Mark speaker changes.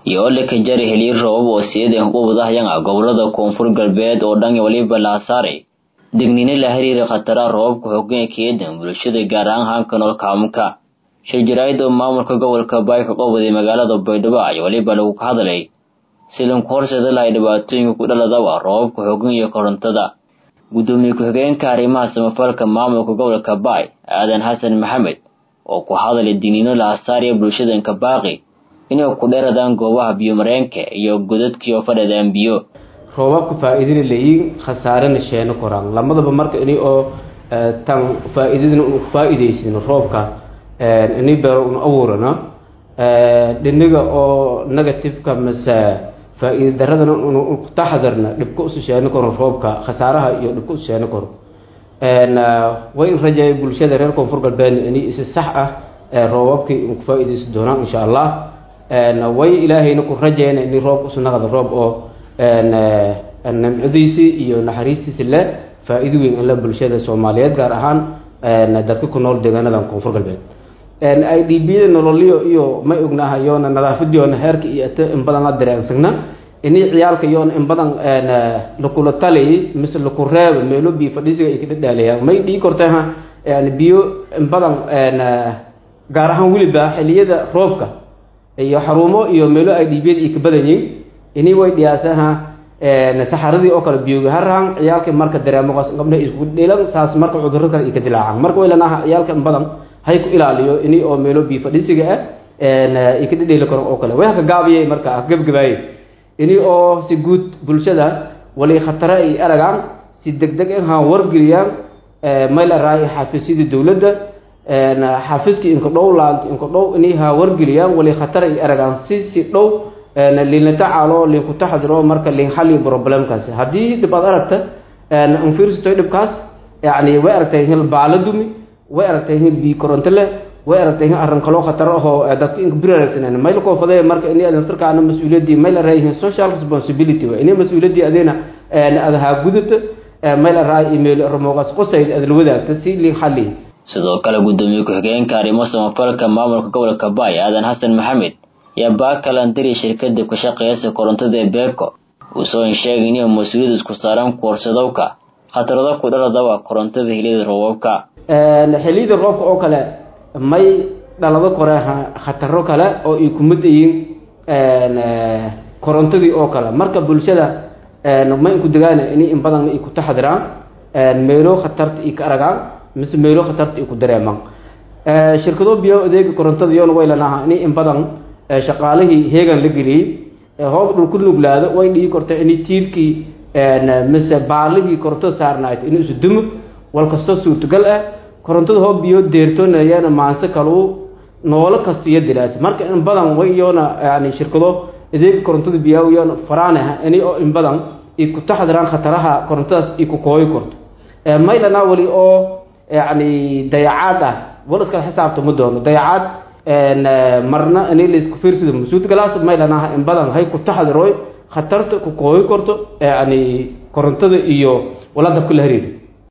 Speaker 1: iyo ole ka jari heliir roobab oo siyadan ugu wadahayanga gobolada koonfur galbeed oo dhan waliba la saaray digniino la xiriira khataraha roobabka xooggan ee keedan bulshada gaar ahaan hanka nool kaamunka shir jaraa'id oo maamulka gobolka baay ka qabaday magaalada baydhabo ayaa waliba lagu ka hadlay silanku horseeda lahay dhibaatooyinka ku dhaladaba roobabka xooggan iyo korontada guddoomiye ku-xigeenka arrimaha samafalka maamulka gobolka baay aadan xasan maxamed oo ku hadlay digniino la hasaariya bulshadanka baaqi inay ku dheeradaan goobaha biyomareenka iyo godadkii oo fadhadaan biyo
Speaker 2: roobabka faa-iidana leeyiin khasaarena sheeno koraan lamadaba marka ini oo tan faa-iidadana unu faa-iideysino roobka ini beero unu abuurano dhiniga oo negativeka mase faa-iida daradana unu ku taxadarna dhibka usu sheeno karo roobka khasaaraha iyo dhibka usu sheeno karo way in rajeeya bulshada reer koonfur galbeedna ini isi sax ah roobabkii inku faa-iideysi doonaan insha allah way ilaahayna ku rajeyna ini roob usu naqda roob oo nimcadiisii iyo naxariistiisi le faa-iido weyn inle bulshada soomaaliyeed gaar ahaan dadka ku nool deegaanadan koonfur galbeed i d b da nololyo iyo ma ognaha yoona nadaafadiyoona heerka iyo ate in badan la dareensagna ini ciyaalka yoona in badan lakula taliy mise laku reebo meelo biyo fadhiisiga ay ka dhadhaaliyaan may dhii korteha yani biyo in badan gaar ahaan weliba xiliyada roobka iyo xarumo iyo meelo i d b da ay ka badan yihin ini way dhiyaasaha saxaradii oo kale biyoga harahan ciyaalka marka dareemoqaas gabdha isku dhilan saas marka cudurro kale ay ka dilaacan marka way lanaha ciyaalka in badan hay ku ilaaliyo ini oo meelo biyo fadhiisiga ah ay ka dhedheeli karo oo kale way haka gaabiyay marka gebgabaayey ini oo si guud bulshada wali khatare ay aragaan si degdeg ah wargeliyaan mayl araay xafiisyada dowladda xafiiskii inka dhow laant inka dhow ini ha wargeliyaan wali khatar ay aragaan si si dhow liinla tacaalo liinku taxadiro marka liin xaliyo problemkaasi haddii dhib aad aragta anfiirsatoy dhibkaas yani way aragtay hil baalo dumi way aragtay hil bii koronto leh way aragtay hil arrin kaloo khatar ahoo dadka inka bir aragtan mayl koofadee marka ini naftarkaana mas-uuliyaddii mayl araayihin social responsibility wa ini mas-uuliyaddii adeena aad haa gudato mayl araay email ramoogaas qosayd aad la wadaagta si liin xaliyo
Speaker 1: sidoo kale guddoomiye ku-xigeenka arrimo samafalka maamulka gobolka baay aadan xasan maxamed yaa baakalandiri shirkada ku shaqeysa korontada ee beeko uusoo sheegay inay mas-uuliyad isku saaran kuwarsadowka khatarado ku dhaladaba korontada heliyada roobabka
Speaker 2: xiliyada roobka oo kale may dhalado kore khataro kale oo ay kumid yihiin korontadii oo kale marka bulshada ma inku degaan in in badan ay ku taxadiraan meelo khatarta ay ka aragaan mise meelo khatarta ay ku dareemaan shirkado biyo adeega korontada iyona way lanaha in in badan shaqaalihii heegan la geliyey hoob dhul ku nuglaado way dhigi korta in tiirkii mise baaligii korontada saarnayd inuu isu dumo wal kastoo suurtagal ah korontada hoob biyo deertoonayana maanse kaluu noolo kasta iyo dilaas marka in badan way iyona yani shirkado adeega korontada biyaa iyona faraanaha ini oo in badan ay ku taxdiraan khataraha korontadaas ay ku kooyi korto maylana weli oo yani dayacaad ah wal iskala xisaabta ma doono dayacaad marna ini laisku fiirsado masuud galaas maylanaha in badan hay ku taxdiroy khatarta ku kooyi korto yani korontada iyo walada kula hariir